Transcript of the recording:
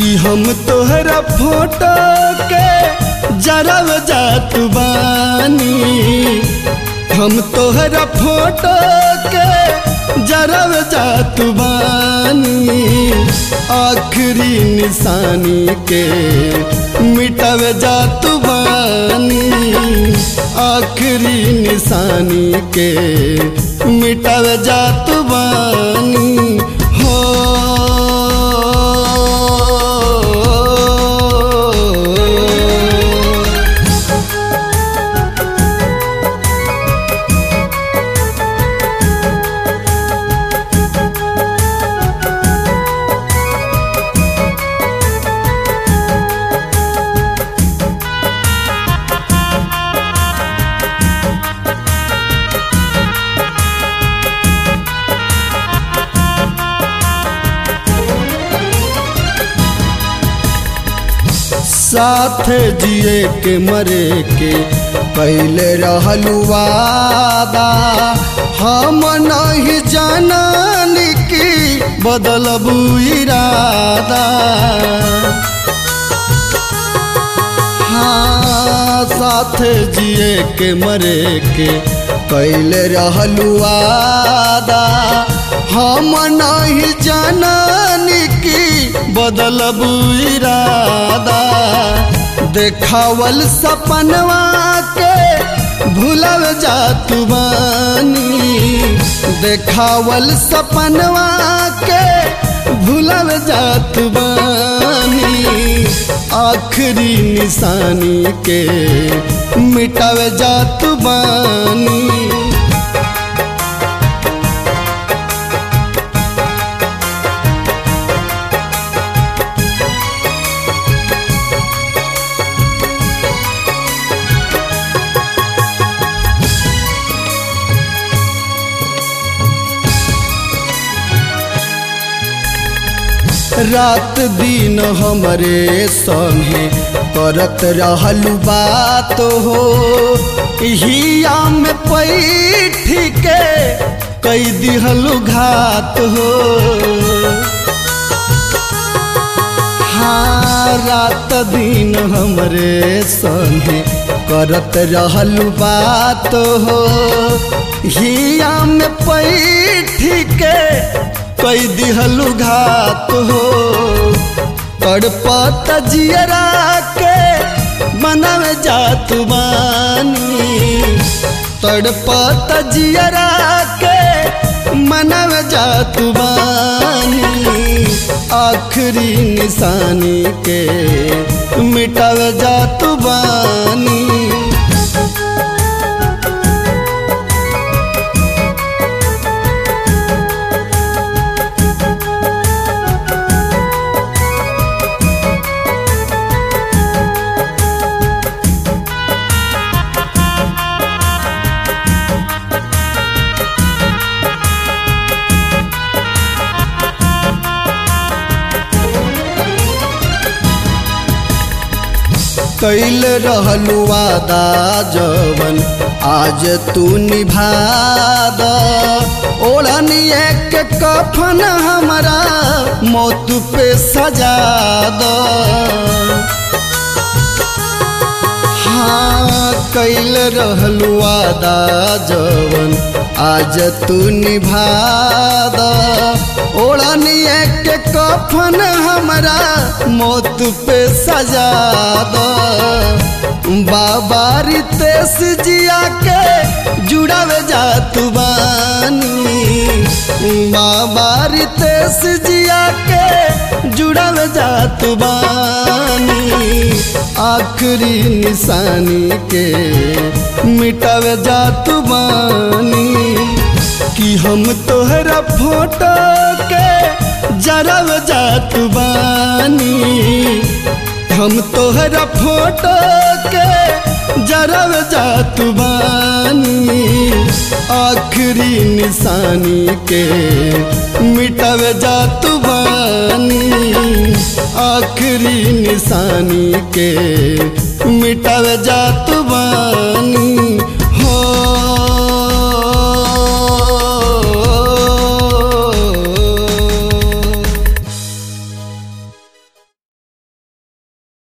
कि हम तोहरा फोटो के जरब जात बानी हम तोहरा फोटो के जरब जात बानी आखिरी निशानी के मिटब जात बानी आखिरी निशानी के मिटब जात बानी हो साथ जिए के मरे के पहले रहलू वादा हम नहीं जानन की बदलबू इरादा हाँ साथ जिए के मरे के पहले रहलू वादा हम नहीं जानन की बदलबू इरादा देखावल सपनवा के भूलल जात बानी देखावल सपनवा के भूलल जात बानी आखिरी निशानी के मिटाव जात बानी रात दिन हमरे संगे करत रहलू बात हो हिया में पैठ के कई दिहलू घात हो हाँ रात दिन हमरे संगे करत रहलू बात हो हिया में पैठ के कई दिहलू घात हो तड़पत जियरा के मनव जात बानी तड़पत जियरा के मनव जात बानी आखिरी निशानी के मिटव जात बानी कैल रहलू वादा जवन आज तू निभा द ओढ़निए के कफन हमारा मौत पे सजा द हाँ कैल रहलू वादा जवन आज तू निभा द ओढ़निए के कफन हमारा मौत पे सजा दो बाबा रितेश जिया के जुड़ावे जात बानी बाबा रितेश जिया के जुड़ावे जात बानी आखिरी निशानी के मिटावे जात बानी कि हम तोहरा फोटो के जरब जात बानी हम तोहरा फोटो के जरब जात बानी आखिरी निशानी के मिटब जात बानी आखिरी निशानी के मिटब जात